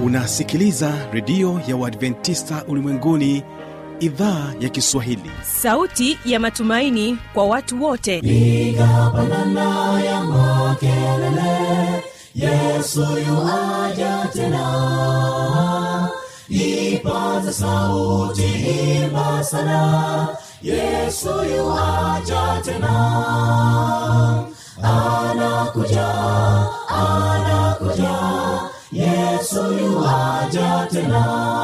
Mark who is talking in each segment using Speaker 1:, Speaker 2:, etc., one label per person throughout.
Speaker 1: unasikiliza redio ya uadventista ulimwenguni idhaa ya kiswahili
Speaker 2: sauti ya matumaini kwa watu wote
Speaker 3: piga pandana ya makelele yesu yuaja tena ipaze sauti imba sana yesu yuaja tena anakuja anakuja yesu yuaja tena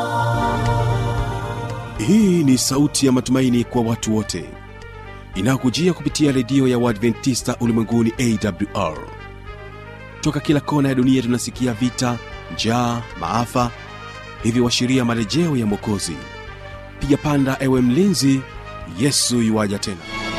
Speaker 1: hii ni sauti ya matumaini kwa watu wote inayokujia kupitia redio ya uadventista ulimwenguni awr toka kila kona ya dunia tunasikia vita njaa maafa hivyo washiria marejeo ya mwokozi piga panda ewe mlinzi yesu yuwaja tena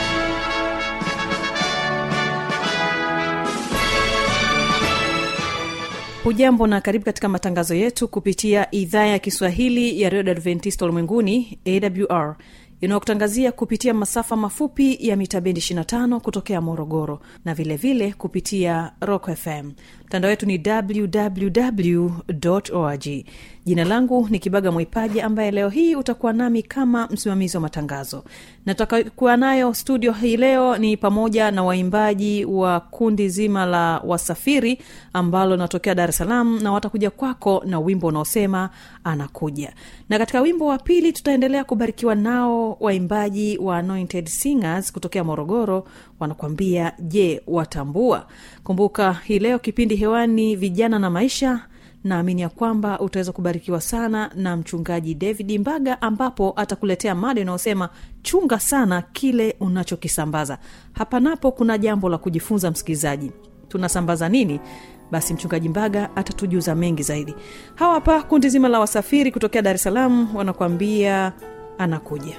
Speaker 2: hujambo na karibu katika matangazo yetu kupitia idhaa ya kiswahili ya redio adventista ulimwenguni awr inayokutangazia kupitia masafa mafupi ya mita bendi 25 kutokea morogoro na vilevile vile kupitia rock fm mtandao wetu ni www org jina langu ni kibaga mwaipaji ambaye leo hii utakuwa nami kama msimamizi wa matangazo na tutakuwa nayo studio hii leo ni pamoja na waimbaji wa kundi zima la wasafiri ambalo linatokea dar es salaam na watakuja kwako na wimbo unaosema anakuja na katika wimbo wa pili tutaendelea kubarikiwa nao waimbaji wa anointed singers kutokea morogoro wanakuambia je watambua kumbuka hii leo kipindi hewani vijana na maisha naamini ya kwamba utaweza kubarikiwa sana na mchungaji david mbaga ambapo atakuletea mada inayosema chunga sana kile unachokisambaza hapa napo kuna jambo la kujifunza msikilizaji tunasambaza nini basi mchungaji mbaga atatujuza mengi zaidi hawa hapa kundi zima la wasafiri kutokea dar es salaam wanakuambia anakuja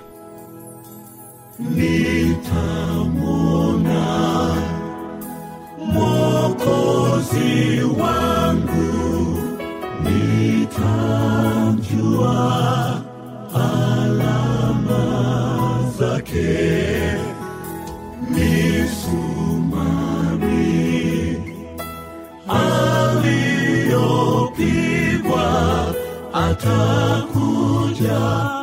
Speaker 3: mwokozi wangu nitamjua alama zake misumari aliyopigwa atakuja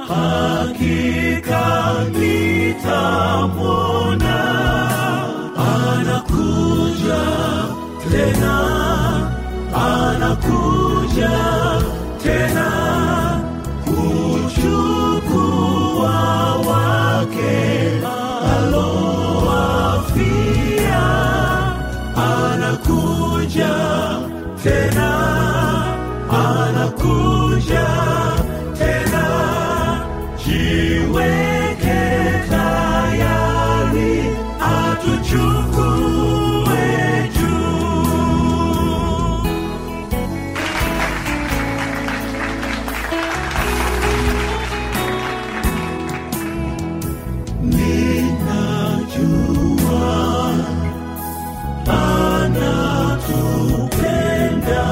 Speaker 3: hakika nitamwona anakuja tena anakuja tena kuchukua wake alowafia anakuja tena anakuja tena jiweke tayari atuchukue juu ninajua anatupenda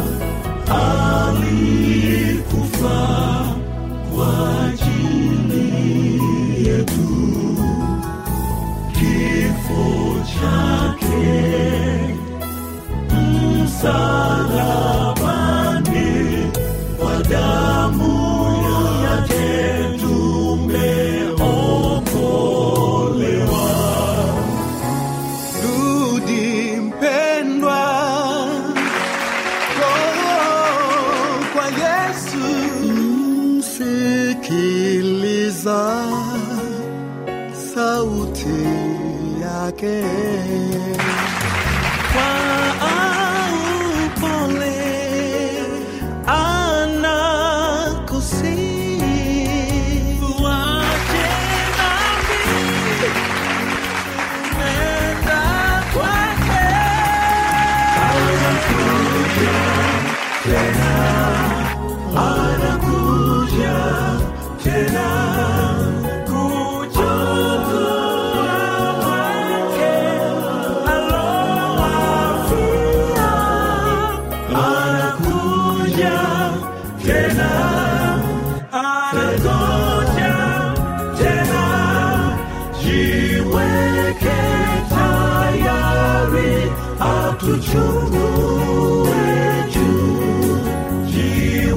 Speaker 3: alikufa kwa ajili yetu kifo chake msalabani kwa damu yake tumeokolewa rudi mpendwa oh, kwa yesu msikiliza sauti yake kwa upole anakusihi wache dhambi nenda kwake anakuja tena anakuja tena kuchukua wake alowafia anakuja tena anakuja tena jiweke tayari atuchukue juu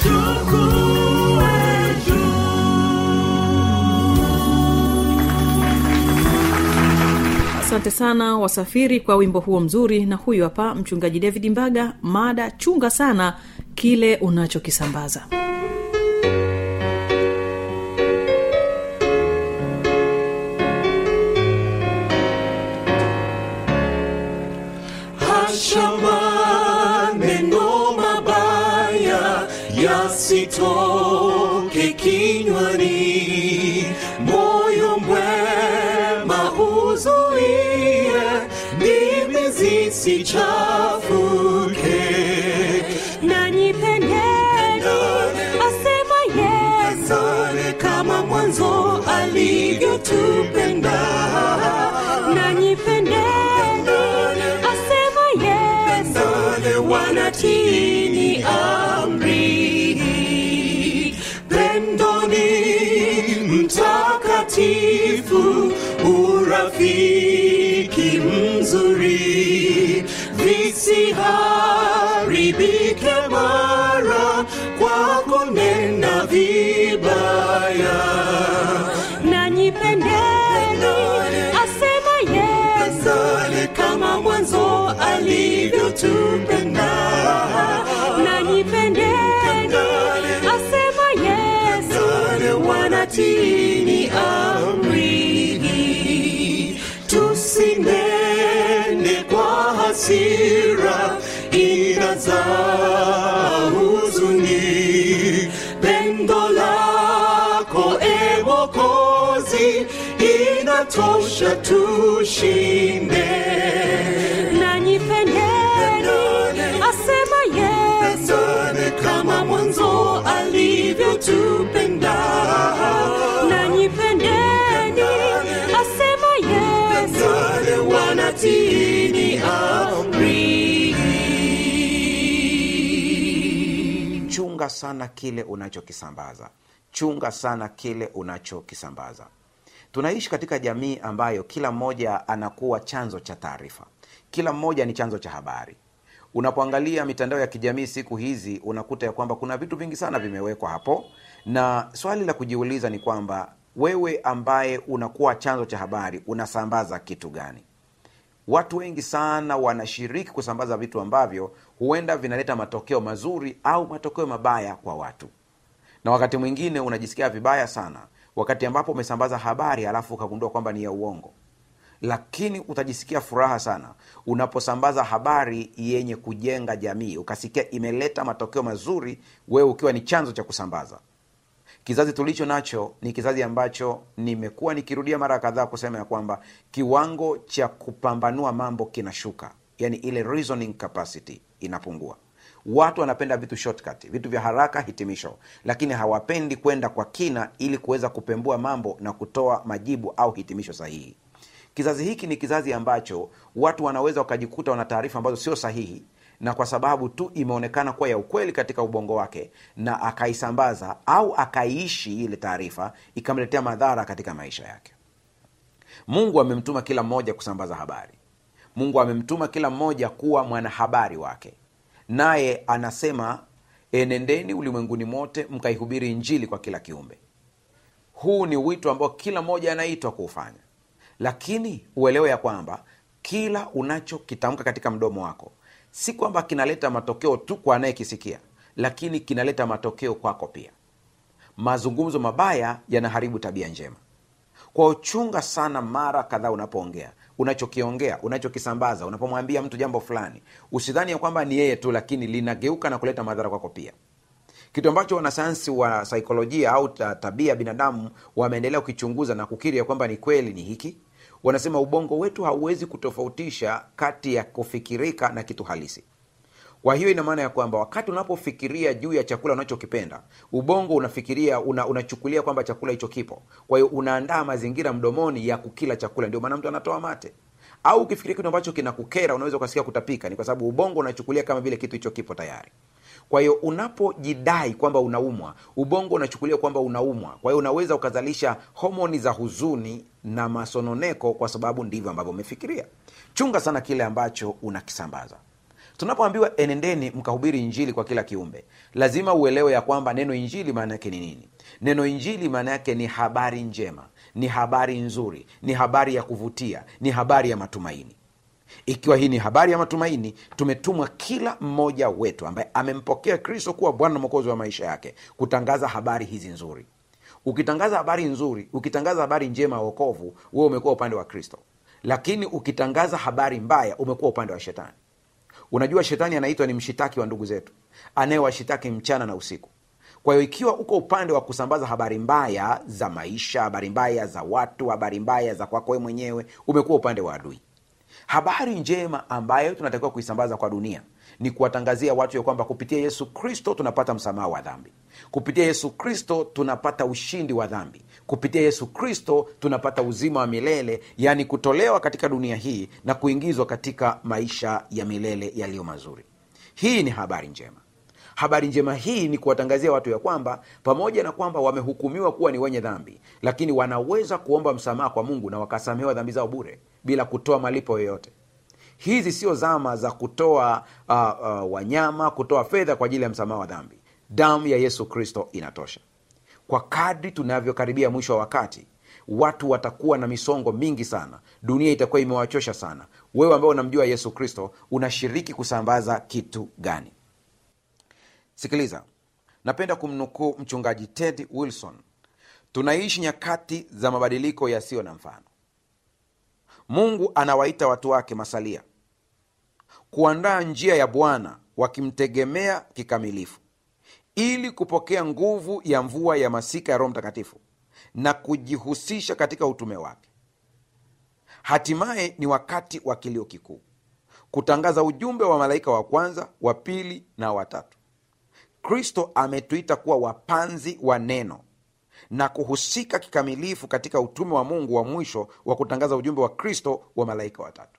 Speaker 3: chukue
Speaker 2: asante sana wasafiri kwa wimbo huo mzuri na huyu hapa mchungaji david mbaga mada chunga sana kile unachokisambaza
Speaker 3: Hasha maneno mabaya yasitoke kinywani, moyo mwema uzuie, ndimi zisichafuke.
Speaker 4: nanyi pendeni asema yesu
Speaker 3: kama mwanzo alivyotupenda
Speaker 4: nanyi pendeni asema yesu
Speaker 3: wale wanatini amri pendoni mtakatifu urafiki mzuri visiharibike mara kwa kunena vibaya
Speaker 4: nanyi pendeni asema yesu
Speaker 3: kama mwanzo alivyotupenda
Speaker 4: nanyi pendeni asema yesu
Speaker 3: wale wanatini amri tusinene kwa hasira inazaa huzuni pendo lako e mokozi inatosha tushinde
Speaker 4: nanyi pendeni asema yesu
Speaker 3: kama mwanzo alivyotupenda
Speaker 4: nanyi pendeni asema yesu
Speaker 3: wale wanatini amri
Speaker 5: chunga sana kile unachokisambaza chunga sana kile unachokisambaza tunaishi katika jamii ambayo kila mmoja anakuwa chanzo cha taarifa kila mmoja ni chanzo cha habari unapoangalia mitandao ya kijamii siku hizi unakuta ya kwamba kuna vitu vingi sana vimewekwa hapo na swali la kujiuliza ni kwamba wewe ambaye unakuwa chanzo cha habari unasambaza kitu gani watu wengi sana wanashiriki kusambaza vitu ambavyo huenda vinaleta matokeo mazuri au matokeo mabaya kwa watu na wakati mwingine unajisikia vibaya sana wakati ambapo umesambaza habari alafu ukagundua kwamba ni ya uongo lakini utajisikia furaha sana unaposambaza habari yenye kujenga jamii ukasikia imeleta matokeo mazuri wewe ukiwa ni chanzo cha kusambaza kizazi tulicho nacho ni kizazi ambacho nimekuwa nikirudia mara kadhaa kusema ya kwamba kiwango cha kupambanua mambo kinashuka yani ile reasoning capacity inapungua watu wanapenda vitu shortcut vitu vya haraka hitimisho lakini hawapendi kwenda kwa kina ili kuweza kupembua mambo na kutoa majibu au hitimisho sahihi kizazi hiki ni kizazi ambacho watu wanaweza wakajikuta wana taarifa ambazo sio sahihi na kwa sababu tu imeonekana kuwa ya ukweli katika ubongo wake na akaisambaza au akaiishi ile taarifa ikamletea madhara katika maisha yake mungu amemtuma kila mmoja kusambaza habari mungu amemtuma kila mmoja kuwa mwanahabari wake naye anasema enendeni ulimwenguni mote mkaihubiri injili kwa kila kiumbe huu ni wito ambao kila mmoja anaitwa kuufanya lakini uelewe ya kwamba kila unachokitamka katika mdomo wako si kwamba kinaleta matokeo tu kwa anayekisikia lakini kinaleta matokeo kwako pia mazungumzo mabaya yanaharibu tabia njema kwa uchunga sana mara kadhaa unapoongea unachokiongea unachokisambaza unapomwambia mtu jambo fulani usidhani ya kwamba ni yeye tu lakini linageuka na kuleta madhara kwako pia kitu ambacho wanasayansi wa saikolojia au ta- tabia ya binadamu wameendelea kukichunguza na kukiri ya kwamba ni kweli ni hiki wanasema ubongo wetu hauwezi kutofautisha kati ya kufikirika na kitu halisi kwa hiyo ina maana ya kwamba wakati unapofikiria juu ya chakula unachokipenda ubongo unafikiria una, unachukulia kwamba chakula hicho kipo kwa hiyo unaandaa mazingira mdomoni ya kukila chakula ndio maana mtu anatoa mate au ukifikiria kitu ambacho kinakukera unaweza ukasikia kutapika ni kwa sababu ubongo unachukulia kama vile kitu hicho kipo tayari kwa hiyo unapojidai kwamba unaumwa ubongo unachukulia kwamba unaumwa kwa hiyo unaweza ukazalisha homoni za huzuni na masononeko kwa sababu ndivyo ambavyo umefikiria chunga sana kile ambacho unakisambaza tunapoambiwa enendeni mkahubiri injili kwa kila kiumbe lazima uelewe ya kwamba neno injili maana yake ni nini neno injili maana yake ni habari njema ni habari nzuri ni habari ya kuvutia ni habari ya matumaini ikiwa hii ni habari ya matumaini tumetumwa kila mmoja wetu ambaye amempokea kristo kuwa bwana na mwokozi wa maisha yake kutangaza habari hizi nzuri ukitangaza habari nzuri ukitangaza habari njema ya wokovu wewe umekuwa upande wa kristo lakini ukitangaza habari mbaya umekuwa upande wa shetani unajua shetani anaitwa ni mshitaki wa ndugu zetu anayewashitaki mchana na usiku kwa hiyo ikiwa uko upande wa kusambaza habari mbaya za maisha habari mbaya za watu habari mbaya za kwako wewe mwenyewe umekuwa upande wa adui habari njema ambayo tunatakiwa kuisambaza kwa dunia ni kuwatangazia watu ya kwamba kupitia yesu kristo tunapata msamaha wa dhambi kupitia yesu kristo tunapata ushindi wa dhambi kupitia yesu kristo tunapata uzima wa milele yaani kutolewa katika dunia hii na kuingizwa katika maisha ya milele yaliyo mazuri hii ni habari njema habari njema hii ni kuwatangazia watu ya kwamba pamoja na kwamba wamehukumiwa kuwa ni wenye dhambi lakini wanaweza kuomba msamaha kwa mungu na wakasamehewa dhambi zao bure bila kutoa malipo yoyote hizi sio zama za kutoa uh, uh, wanyama kutoa fedha kwa ajili ya msamaha wa dhambi damu ya yesu kristo inatosha kwa kadri tunavyokaribia mwisho wa wakati watu watakuwa na misongo mingi sana dunia itakuwa imewachosha sana wewe ambao unamjua yesu kristo unashiriki kusambaza kitu gani sikiliza napenda kumnukuu mchungaji ted wilson tunaishi nyakati za mabadiliko yasiyo na mfano mungu anawaita watu wake masalia kuandaa njia ya bwana wakimtegemea kikamilifu ili kupokea nguvu ya mvua ya masika ya roho mtakatifu na kujihusisha katika utume wake hatimaye ni wakati wa kilio kikuu kutangaza ujumbe wa malaika wa kwanza wa pili na watatu kristo ametuita kuwa wapanzi wa neno na kuhusika kikamilifu katika utume wa mungu wa mwisho wa kutangaza ujumbe wa kristo wa malaika watatu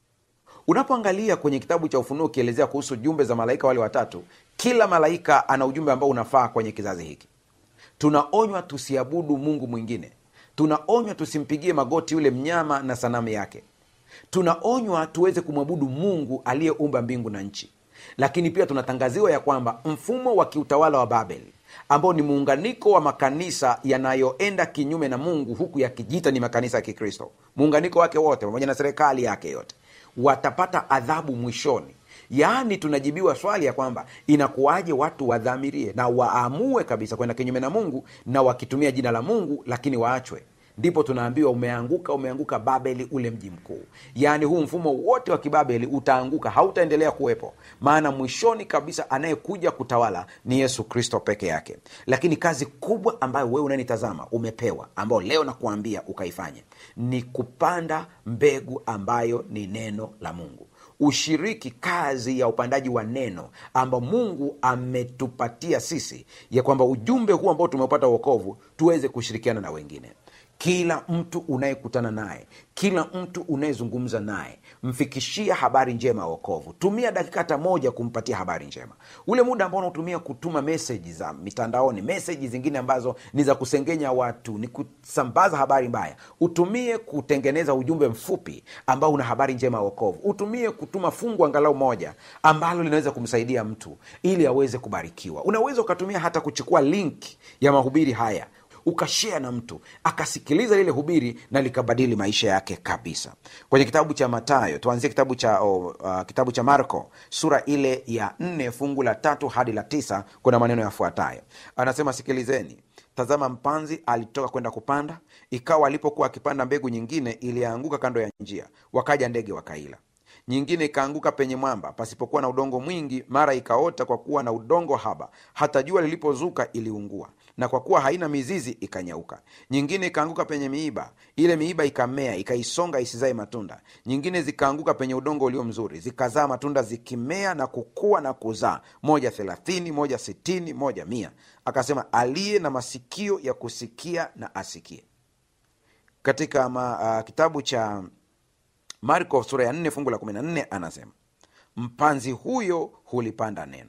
Speaker 5: unapoangalia kwenye kitabu cha ufunuo ukielezea kuhusu jumbe za malaika wale watatu kila malaika ana ujumbe ambao unafaa kwenye kizazi hiki tunaonywa tusiabudu mungu mwingine tunaonywa tusimpigie magoti yule mnyama na sanamu yake tunaonywa tuweze kumwabudu mungu aliyeumba mbingu na nchi lakini pia tunatangaziwa ya kwamba mfumo wa kiutawala wa babeli ambao ni muunganiko wa makanisa yanayoenda kinyume na mungu huku yakijiita ni makanisa ya kikristo muunganiko wake wote pamoja na serikali yake yote watapata adhabu mwishoni yaani tunajibiwa swali ya kwamba inakuwaje watu wadhamirie na waamue kabisa kwenda kinyume na mungu na wakitumia jina la mungu lakini waachwe ndipo tunaambiwa umeanguka umeanguka babeli ule mji mkuu yaani huu mfumo wote wa kibabeli utaanguka hautaendelea kuwepo maana mwishoni kabisa anayekuja kutawala ni yesu kristo peke yake lakini kazi kubwa ambayo wewe unanitazama umepewa ambayo leo nakuambia ukaifanya ni kupanda mbegu ambayo ni neno la mungu ushiriki kazi ya upandaji wa neno ambao mungu ametupatia sisi ya kwamba ujumbe huu ambao tumeupata uokovu tuweze kushirikiana na wengine kila mtu unayekutana naye kila mtu unayezungumza naye mfikishia habari njema ya wokovu tumia dakika hata moja kumpatia habari njema ule muda ambao unaotumia kutuma meseji za mitandaoni meseji zingine ambazo ni za kusengenya watu ni kusambaza habari mbaya utumie kutengeneza ujumbe mfupi ambao una habari njema ya wokovu utumie kutuma fungu angalau moja ambalo linaweza kumsaidia mtu ili aweze kubarikiwa unaweza ukatumia hata kuchukua link ya mahubiri haya ukashea na mtu akasikiliza lile hubiri na likabadili maisha yake kabisa kwenye kitabu cha matayo tuanzie kitabu cha oh, uh, kitabu cha marko sura ile ya nne fungu la tatu hadi la tisa kuna maneno yafuatayo anasema sikilizeni tazama mpanzi alitoka kwenda kupanda ikawa alipokuwa akipanda mbegu nyingine ilianguka kando ya njia wakaja ndege wakaila nyingine ikaanguka penye mwamba pasipokuwa na udongo mwingi mara ikaota kwa kuwa na udongo haba hata jua lilipozuka iliungua na kwa kuwa haina mizizi ikanyauka nyingine ikaanguka penye miiba ile miiba ikamea ikaisonga isizae matunda nyingine zikaanguka penye udongo ulio mzuri zikazaa matunda zikimea na kukua na kuzaa moja thelathini moja sitini moja mia akasema aliye na masikio ya kusikia na asikie katika ma, uh, kitabu cha marko sura ya 4 fungu la 14 anasema mpanzi huyo hulipanda neno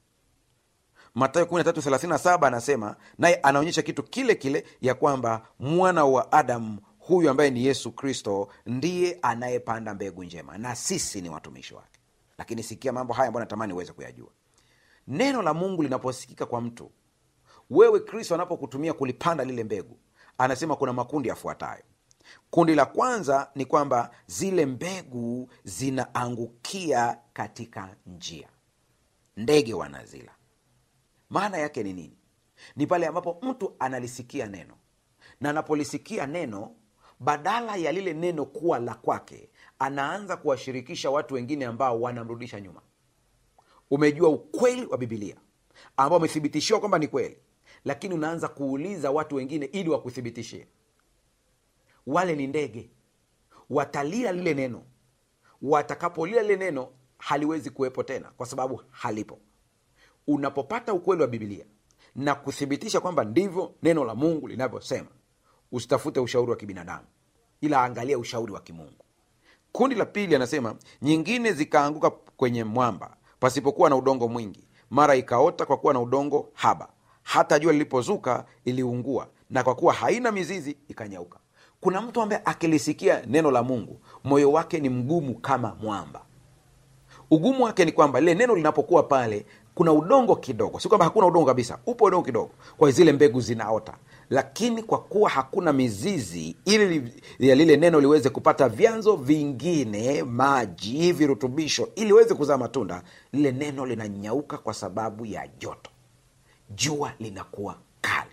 Speaker 5: matayo 1337 anasema naye anaonyesha kitu kile kile ya kwamba mwana wa adamu huyu ambaye ni yesu kristo ndiye anayepanda mbegu njema na sisi ni watumishi wake lakini sikia mambo haya ambayo natamani uweze kuyajua neno la mungu linaposikika kwa mtu wewe kristo anapokutumia kulipanda lile mbegu anasema kuna makundi yafuatayo kundi la kwanza ni kwamba zile mbegu zinaangukia katika njia ndege wanazila maana yake ni nini ni pale ambapo mtu analisikia neno na anapolisikia neno badala ya lile neno kuwa la kwake anaanza kuwashirikisha watu wengine ambao wanamrudisha nyuma umejua ukweli wa bibilia ambao umethibitishiwa kwamba ni kweli lakini unaanza kuuliza watu wengine ili wakuthibitishie wale ni ndege watalia lile neno watakapolia lile neno haliwezi kuwepo tena kwa sababu halipo unapopata ukweli wa bibilia na kuthibitisha kwamba ndivyo neno la mungu linavyosema usitafute ushauri wa kibinadamu ila angalia ushauri wa kimungu kundi la pili anasema nyingine zikaanguka kwenye mwamba pasipokuwa na udongo mwingi mara ikaota kwa kuwa na udongo haba hata jua lilipozuka iliungua na kwa kuwa haina mizizi ikanyauka kuna mtu ambaye akilisikia neno la mungu moyo wake ni mgumu kama mwamba ugumu wake ni kwamba lile neno linapokuwa pale kuna udongo kidogo si kwamba hakuna udongo kabisa upo udongo kidogo kwa hiyo zile mbegu zinaota lakini kwa kuwa hakuna mizizi ili li- ya lile neno liweze kupata vyanzo vingine maji virutubisho ili liweze kuzaa matunda lile neno linanyauka kwa sababu ya joto jua linakuwa kali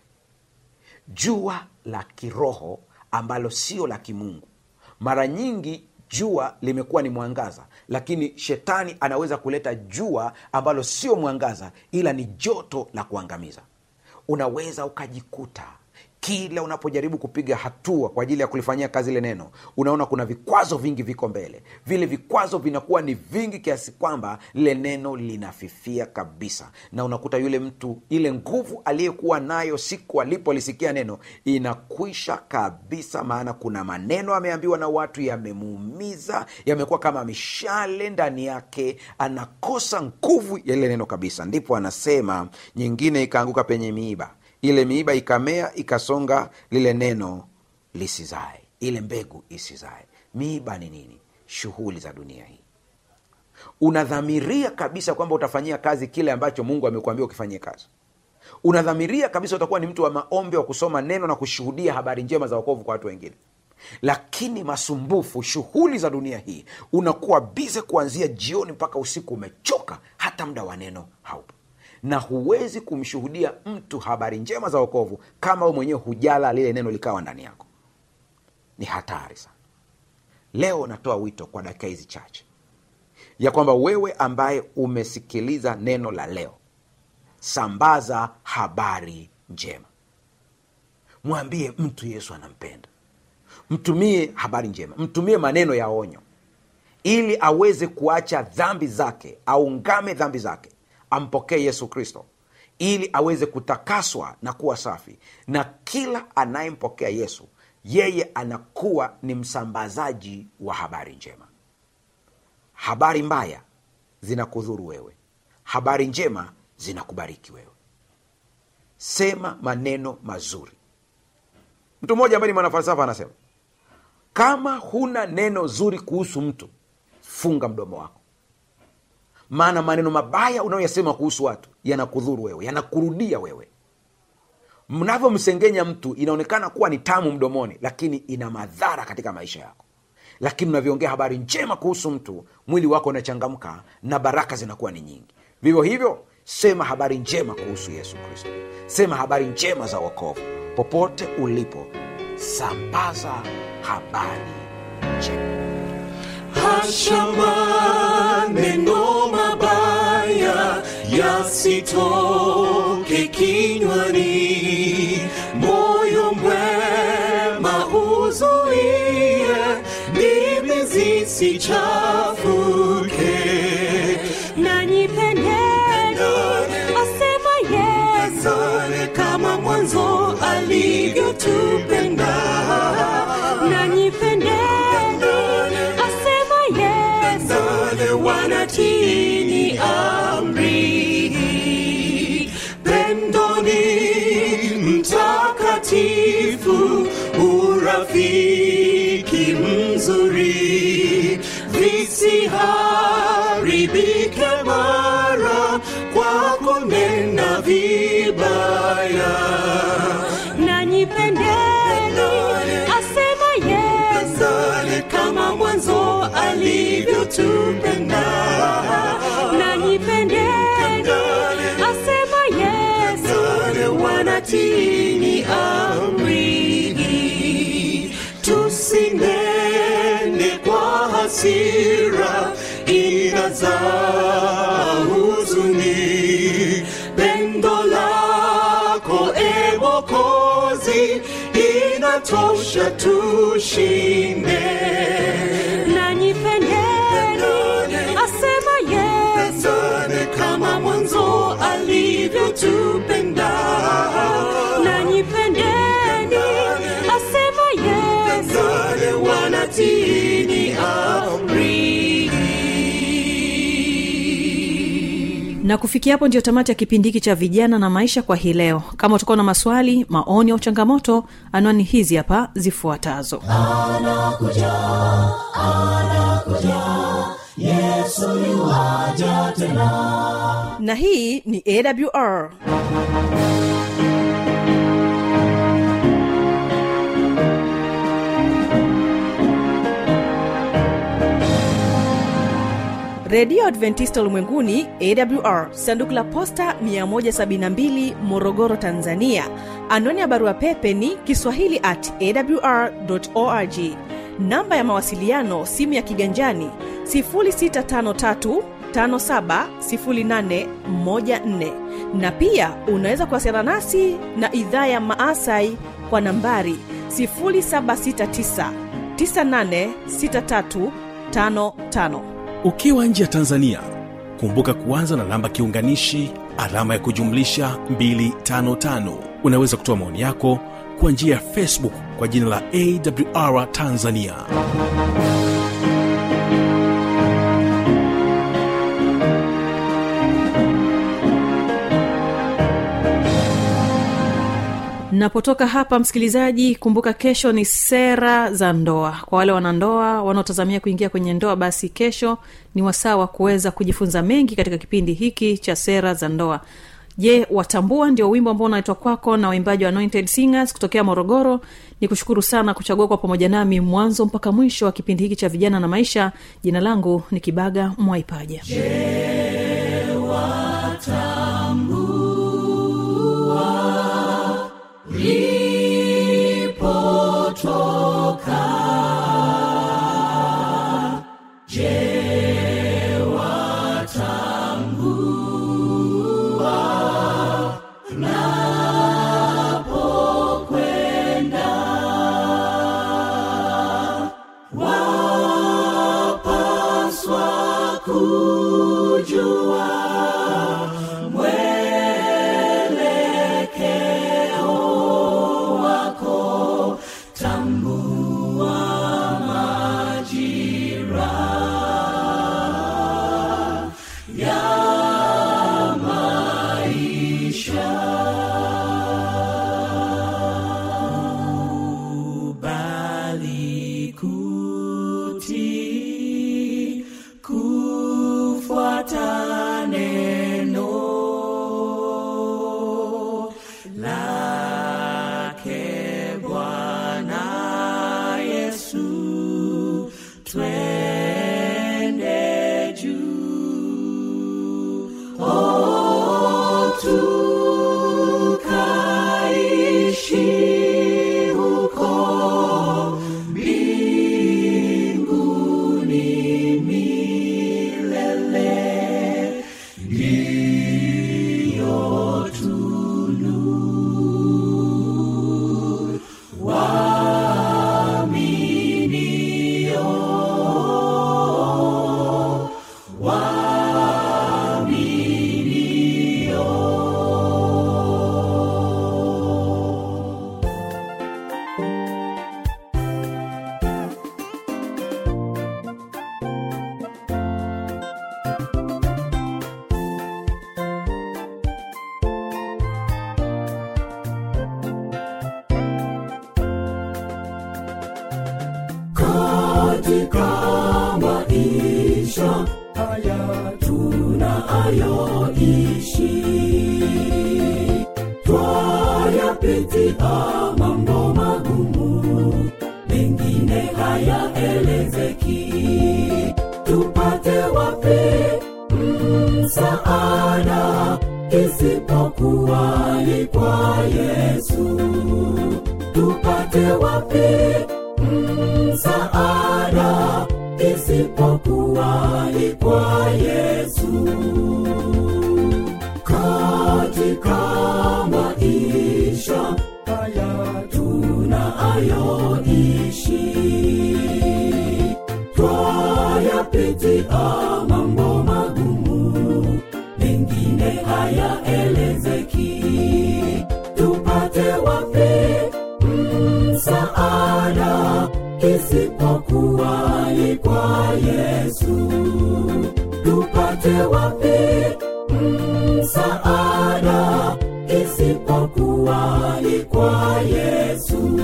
Speaker 5: jua la kiroho ambalo sio la kimungu mara nyingi jua limekuwa ni mwangaza lakini shetani anaweza kuleta jua ambalo sio mwangaza ila ni joto la kuangamiza unaweza ukajikuta kila unapojaribu kupiga hatua kwa ajili ya kulifanyia kazi ile neno unaona kuna vikwazo vingi viko mbele vile vikwazo vinakuwa ni vingi kiasi kwamba lile neno linafifia kabisa na unakuta yule mtu ile nguvu aliyekuwa nayo siku alipolisikia neno inakwisha kabisa maana kuna maneno ameambiwa na watu yamemuumiza yamekuwa kama mishale ndani yake anakosa nguvu ya ile neno kabisa ndipo anasema nyingine ikaanguka penye miiba ile miiba ikamea ikasonga lile neno lisizae ile mbegu isizae miiba ni nini shughuli za dunia hii unadhamiria kabisa kwamba utafanyia kazi kile ambacho mungu amekuambia ukifanyie kazi unadhamiria kabisa utakuwa ni mtu wa maombi wa kusoma neno na kushuhudia habari njema za wokovu kwa watu wengine lakini masumbufu shughuli za dunia hii unakuwa bize kuanzia jioni mpaka usiku umechoka hata muda wa neno haupo na huwezi kumshuhudia mtu habari njema za wokovu kama we mwenyewe hujala lile neno likawa ndani yako ni hatari sana leo natoa wito kwa dakika hizi chache ya kwamba wewe ambaye umesikiliza neno la leo sambaza habari njema mwambie mtu yesu anampenda mtumie habari njema mtumie maneno ya onyo ili aweze kuacha dhambi zake aungame dhambi zake ampokee yesu kristo ili aweze kutakaswa na kuwa safi na kila anayempokea yesu yeye anakuwa ni msambazaji wa habari njema habari mbaya zinakudhuru wewe habari njema zinakubariki wewe sema maneno mazuri mtu mmoja ambaye ni mwanafalsafa anasema kama huna neno zuri kuhusu mtu funga mdomo wako maana maneno mabaya unayoyasema kuhusu watu yanakudhuru wewe yanakurudia wewe mnavyomsengenya mtu inaonekana kuwa ni tamu mdomoni lakini ina madhara katika maisha yako lakini unavyoongea habari njema kuhusu mtu mwili wako unachangamka na baraka zinakuwa ni nyingi vivyo hivyo sema habari njema kuhusu yesu kristo sema habari njema za wokovu popote ulipo sambaza habari njema
Speaker 3: hasha maneno mabaya yasitoke kinywani moyo mwema uzuie ndimi zisichafuke
Speaker 4: nanyi pendeni asema yesu
Speaker 3: Zale kama mwanzo alivyotupenda
Speaker 4: nanyi pendeni asema yesu
Speaker 3: Zale wanatini amri pendoni mtakatifu urafiki mzuri visiharibi vibaya
Speaker 4: nanyi pendeni asema yesu
Speaker 3: Pendane kama mwanzo alivyotupenda
Speaker 4: nanyi pendeni asema yesu
Speaker 3: Pendane wanatini amri tusinene kwa hasira inazaa huzuni pendo lako e mokozi inatosha tushinde
Speaker 4: nanyi pendeni asema yesu
Speaker 3: Pendane kama mwanzo alivyotupenda
Speaker 4: nanyi pendeni asema yesu
Speaker 3: Pendane wanatini amri
Speaker 2: na kufikia hapo ndio tamati ya kipindi hiki cha vijana na maisha kwa hii leo kama utakuwa na maswali maoni au changamoto anwani hizi hapa zifuatazo na hii ni awr redio adventista ulimwenguni awr sanduku la posta 172 morogoro tanzania anwani ya barua pepe ni kiswahili at awr org namba ya mawasiliano simu ya kiganjani 653 570814 na pia unaweza kuwasiliana nasi na idhaa ya maasai kwa nambari 769 986355
Speaker 1: ukiwa nje ya tanzania kumbuka kuanza na namba kiunganishi alama ya kujumlisha 255 unaweza kutoa maoni yako kwa njia ya facebook kwa jina la awr tanzania
Speaker 2: napotoka hapa msikilizaji kumbuka kesho ni sera za ndoa kwa wale wanandoa wanaotazamia kuingia kwenye ndoa basi kesho ni wasaa wa kuweza kujifunza mengi katika kipindi hiki cha sera za ndoa je watambua ndio wimbo ambao unaletwa kwako na waimbaji wa anointed singers kutokea morogoro ni kushukuru sana kuchagua kwa pamoja nami mwanzo mpaka mwisho wa kipindi hiki cha vijana na maisha jina langu ni kibaga mwaipaja
Speaker 3: bali kuti kufuata neno lake Bwana Yesu, twende juu oh, tukaishi huko mbinguni milele ndiyo tunu waaminio katika maisha haya tunayoishi twayapitia mambo magumu mengine hayaelezeki tupate wapi msaada isipokuwa ni kwa yesu tupate wapi msaada isipokuwa ni kwa yesu katika maisha haya tunayoishi twayapitia mambo magumu mengine hayaelezeki tupate wapi msaada isipokuwa ni kwa yesu tupate wapi msaada isipokuwa ni kwa yesu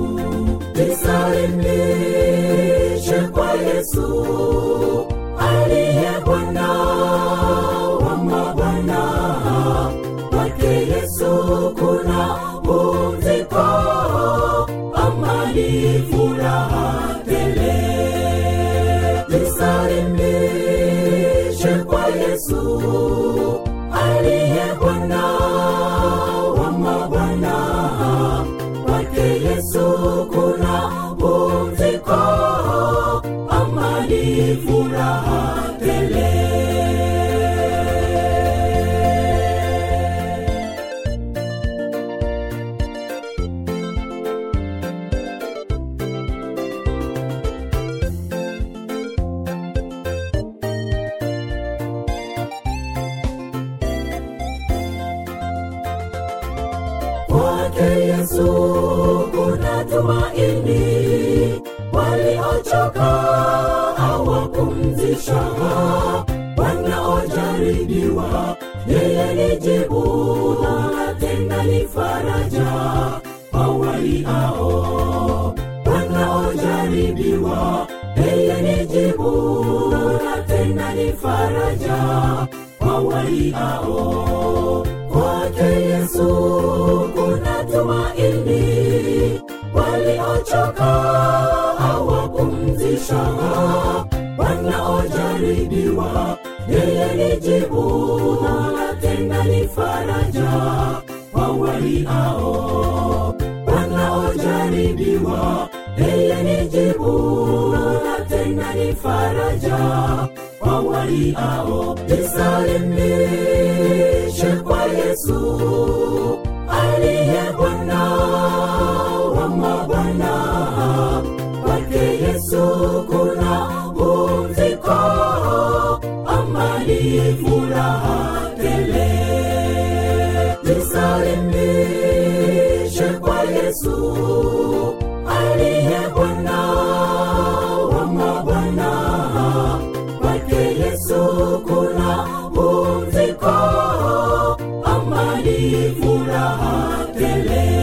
Speaker 3: jisalimishe kwa yesu aliye bwana wa mabwana kwake yesu kuna pumziko amani furaha tele jisalimishe kwa yesu aliye bwana wa mabwana kwake yesu kuna pumziko amani furaha tele kwake yesu kuna tumaini waliochoka awapumzisha wanaojaribiwa yeye ni jibu na tena ni faraja kwa waliao wanaojaribiwa yeye ni jibu na tena ni faraja kwa waliao kwake yesu kuna tumaini waliochoka awapumzisha wanaojaribiwa yeye ni jibu na tena ni faraja kwa waliao wanaojaribiwa yeye ni jibu na tena ni faraja kwa waliao jisalimishe kwa yesu aliye bwana wa mabwana kwake yesu kuna pumziko amani furaha tele jisalimishe kwa yesu aliye bwana wa mabwana kwake yesu kuna pumziko amani furaha tele